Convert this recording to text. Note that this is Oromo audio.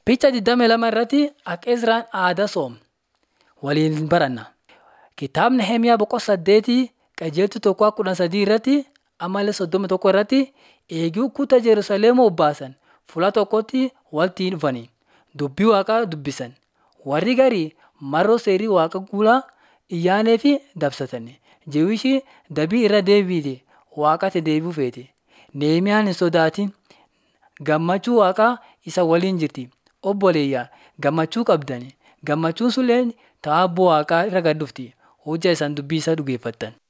Picha 22 irratti akka Izraan aadaa soom waliin baranna. Kitaabni Nehemiyaa boqonnaa saddeetii qajeeltuu tokko kudha sadii irratti ammallee soddoma tokko irratti eeguu kutaa Jerusalem obbaasan fuula tokkotti walitti dhufanii dubbii waaqaa dubbisan. Warri garii marroo seerii waaqa guulaa iyyaanee fi dabsatan. Jewishi dabii irra deebiite waaqatti deebi'uu feete. Nehemiyaan hin sodaatin gammachuu waaqaa isa waliin jirti. Obboleeyyaa gammachuu qabdan. Gammachuun sulleen ta'abboo waaqaa irra gad dhufti. Hojjaa isaan dubbii isaa dhugeeffattan.